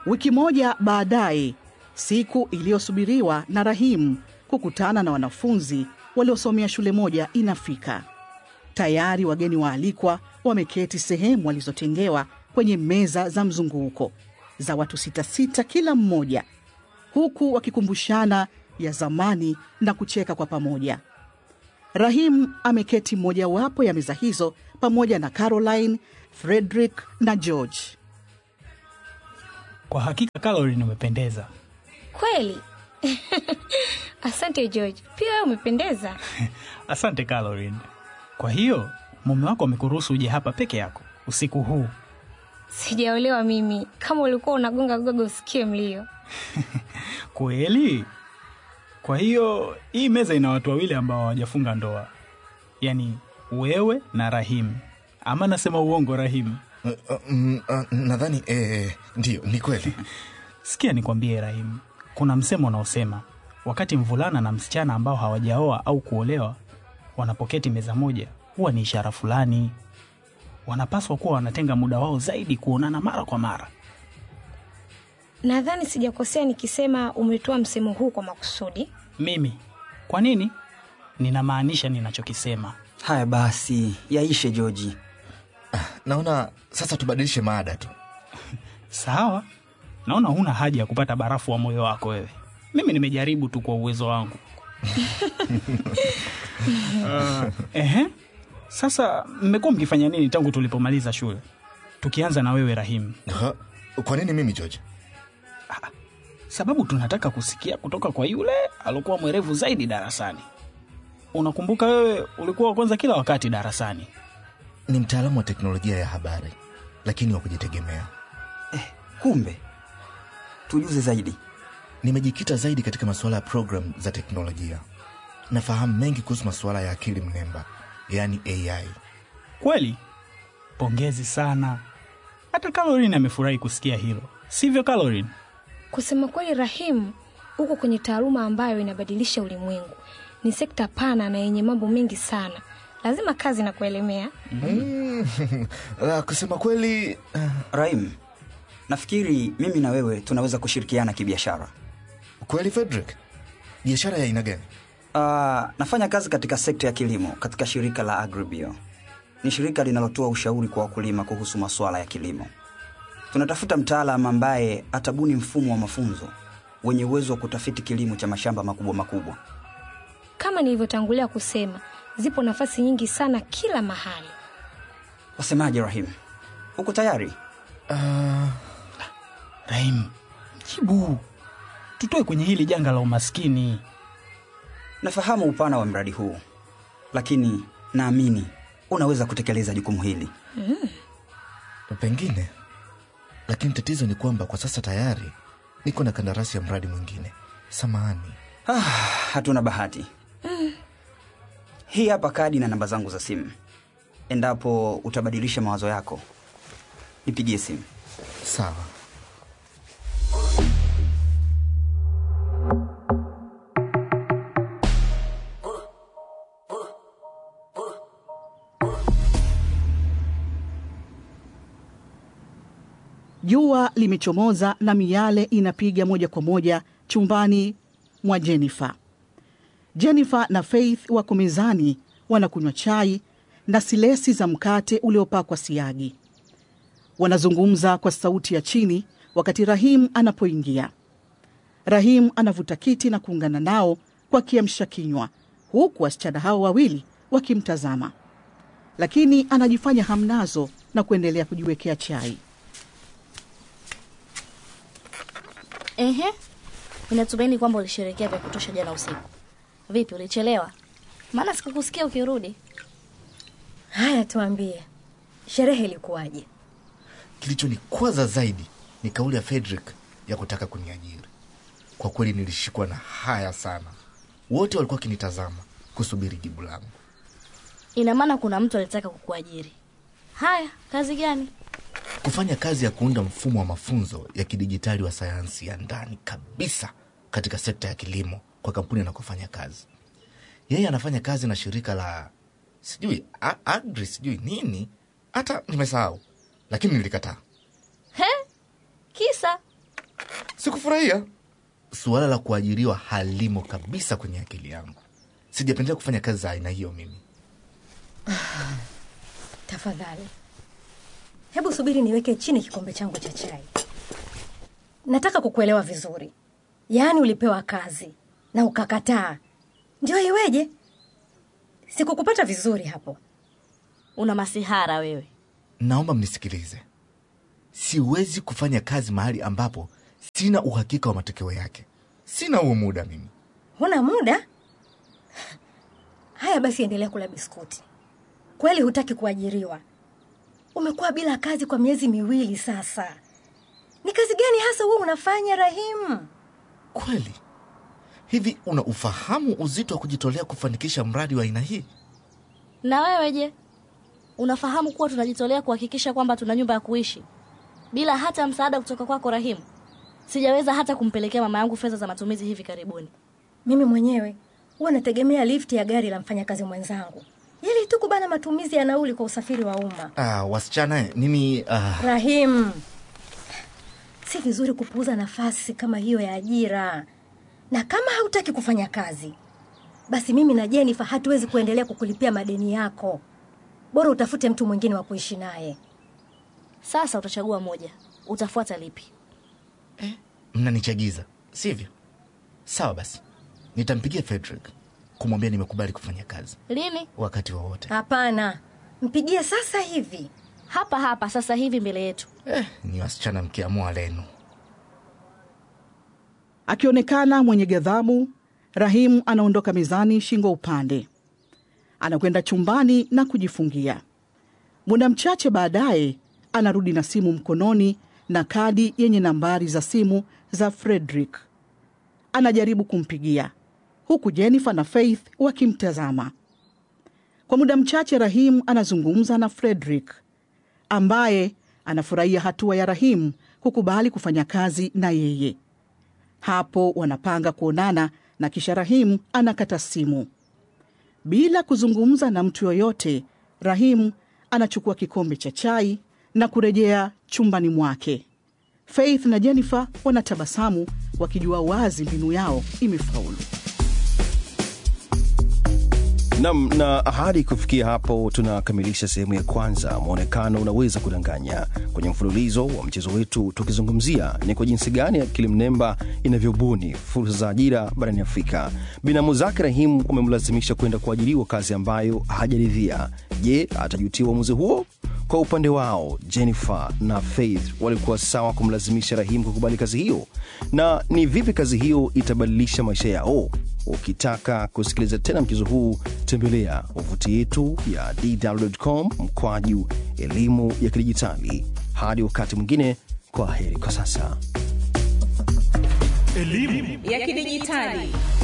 Wiki moja baadaye, siku iliyosubiriwa na Rahim kukutana na wanafunzi waliosomea shule moja inafika. Tayari wageni waalikwa wameketi sehemu walizotengewa kwenye meza za mzunguko za watu sita sita kila mmoja, huku wakikumbushana ya zamani na kucheka kwa pamoja. Rahim ameketi mojawapo ya meza hizo pamoja na Caroline, Frederick na George. Kwa hakika Caroline, umependeza. Kweli? Asante George, pia wewe umependeza. Asante Caroline. Kwa hiyo mume wako amekuruhusu uje hapa peke yako usiku huu? Sijaolewa mimi, kama ulikuwa unagonga gogo usikie mlio. Kweli? Kwa hiyo hii meza ina watu wawili ambao hawajafunga ndoa, yaani wewe na Rahim. Ama nasema uongo, Rahim? Uh, uh, mm, uh, nadhani eh, ndiyo ni kweli Sikia nikwambie, Rahim, kuna msemo unaosema wakati mvulana na msichana ambao hawajaoa au kuolewa wanapoketi meza moja, huwa ni ishara fulani. Wanapaswa kuwa wanatenga muda wao zaidi kuonana mara kwa mara. Nadhani sijakosea nikisema umetoa msemo huu kwa makusudi. Mimi kwa nini? Ninamaanisha ninachokisema. Haya basi, yaishe Joji. naona sasa tubadilishe maada tu Sawa, naona huna haja ya kupata barafu wa moyo wako wewe. Mimi nimejaribu tu kwa uwezo wangu. uh, ehe. Sasa mmekuwa mkifanya nini tangu tulipomaliza shule? Tukianza na wewe Rahim, Ha, kwa nini mimi george sababu tunataka kusikia kutoka kwa yule aliokuwa mwerevu zaidi darasani. Unakumbuka wewe ulikuwa wa kwanza kila wakati darasani. ni mtaalamu wa teknolojia ya habari lakini wa kujitegemea Kumbe tujuze zaidi. nimejikita zaidi katika masuala ya programu za teknolojia nafahamu mengi kuhusu masuala ya akili mnemba yaani ai Kweli? Pongezi sana. Hata Caroline amefurahi kusikia hilo, sivyo Caroline? Kusema kweli, Rahim, uko kwenye taaluma ambayo inabadilisha ulimwengu. Ni sekta pana na yenye mambo mengi sana, lazima kazi na kuelemea. La, kusema kweli uh, Rahim, nafikiri mimi na wewe tunaweza kushirikiana kibiashara. kweli frederick biashara ya aina gani Uh, nafanya kazi katika sekta ya kilimo katika shirika la Agribio. Ni shirika linalotoa ushauri kwa wakulima kuhusu masuala ya kilimo. Tunatafuta mtaalam ambaye atabuni mfumo wa mafunzo wenye uwezo wa kutafiti kilimo cha mashamba makubwa makubwa. Kama nilivyotangulia kusema, zipo nafasi nyingi sana kila mahali. Wasemaje Rahim? Uko tayari? uh, Rahim, jibu, tutoe kwenye hili janga la umaskini. Nafahamu upana wa mradi huu, lakini naamini unaweza kutekeleza jukumu hili. pengine lakini tatizo ni kwamba kwa sasa tayari niko na kandarasi ya mradi mwingine samahani Ah, hatuna bahati. Hii hapa kadi na namba zangu za simu. Endapo utabadilisha mawazo yako, nipigie simu. sawa Jua limechomoza na miale inapiga moja kwa moja chumbani mwa Jennifer. Jennifer na Faith wako mezani wanakunywa chai na silesi za mkate uliopakwa siagi. Wanazungumza kwa sauti ya chini wakati Rahim anapoingia. Rahim anavuta kiti na kuungana nao kwa kiamsha kinywa, huku wasichana hao wawili wakimtazama, lakini anajifanya hamnazo na kuendelea kujiwekea chai. Ehe, ninatumaini kwamba ulisherekea vya kutosha jana usiku. Vipi, ulichelewa? Maana sikukusikia ukirudi. Haya, tuambie, sherehe ilikuwaje? kilichonikwaza zaidi ni kauli ya frederick ya kutaka kuniajiri kwa kweli nilishikwa na haya sana wote walikuwa wakinitazama kusubiri jibu langu Ina maana kuna mtu alitaka kukuajiri. Haya, kazi gani? kufanya kazi ya kuunda mfumo wa mafunzo ya kidijitali wa sayansi ya ndani kabisa katika sekta ya kilimo kwa kampuni anakofanya kazi yeye anafanya kazi na shirika la sijui a- agri sijui nini hata nimesahau lakini nilikataa He? Kisa? sikufurahia. Suala la kuajiriwa halimo kabisa kwenye akili yangu. Sijapendelea kufanya kazi za aina hiyo mimi. Tafadhali, hebu subiri niweke chini kikombe changu cha chai. Nataka kukuelewa vizuri. Yaani ulipewa kazi na ukakataa, ndio iweje? Sikukupata vizuri hapo. Una masihara wewe. Naomba mnisikilize. Siwezi kufanya kazi mahali ambapo sina uhakika wa matokeo yake. Sina huo muda mimi. Huna muda? Haya basi, endelea kula biskuti. Kweli hutaki kuajiriwa? Umekuwa bila kazi kwa miezi miwili sasa. Ni kazi gani hasa huwa unafanya Rahimu? Kweli hivi, una ufahamu uzito wa kujitolea kufanikisha mradi wa aina hii? Na wewe je, unafahamu kuwa tunajitolea kuhakikisha kwamba tuna nyumba ya kuishi bila hata msaada kutoka kwako Rahimu? Sijaweza hata kumpelekea mama yangu fedha za matumizi hivi karibuni. Mimi mwenyewe huwa nategemea lifti ya gari la mfanyakazi mwenzangu ili tu kubana matumizi ya nauli kwa usafiri wa umma. Ah, wasichana eh, mimi ah, Rahim, si vizuri kupuuza nafasi kama hiyo ya ajira, na kama hautaki kufanya kazi, basi mimi na Jennifer hatuwezi kuendelea kukulipia madeni yako. Bora utafute mtu mwingine wa kuishi naye. Sasa utachagua moja, utafuata lipi? mnanichagiza sivyo? Sawa basi, nitampigia Frederick kumwambia nimekubali kufanya kazi Lini? wakati wowote. Hapana, mpigie sasa hivi. Hapa hapa sasa hivi mbele yetu. Eh, ni wasichana mkiamua lenu. Akionekana mwenye ghadhabu, Rahimu anaondoka mezani shingo upande, anakwenda chumbani na kujifungia. Muda mchache baadaye anarudi na simu mkononi na kadi yenye nambari za simu za Frederick. Anajaribu kumpigia huku Jennifer na Faith wakimtazama. Kwa muda mchache Rahimu anazungumza na Frederick ambaye anafurahia hatua ya Rahimu kukubali kufanya kazi na yeye. Hapo wanapanga kuonana na kisha Rahimu anakata simu. Bila kuzungumza na mtu yoyote, Rahimu anachukua kikombe cha chai na kurejea chumbani mwake. Faith na Jennifer wanatabasamu wakijua wazi mbinu yao imefaulu. Nam na hadi kufikia hapo tunakamilisha sehemu ya kwanza mwonekano unaweza kudanganya kwenye mfululizo wa mchezo wetu tukizungumzia ni kwa jinsi gani akili mnemba inavyobuni fursa za ajira barani afrika binamu zake rahimu wamemlazimisha kwenda kuajiriwa kazi ambayo hajaridhia je atajutia uamuzi huo kwa upande wao jennifer na faith walikuwa sawa kumlazimisha rahimu kukubali kazi hiyo na ni vipi kazi hiyo itabadilisha maisha yao ukitaka kusikiliza tena mchezo huu tembelea wavuti yetu ya dw.com mkwaju elimu ya kidijitali hadi wakati mwingine kwa heri kwa sasa ya kidijitali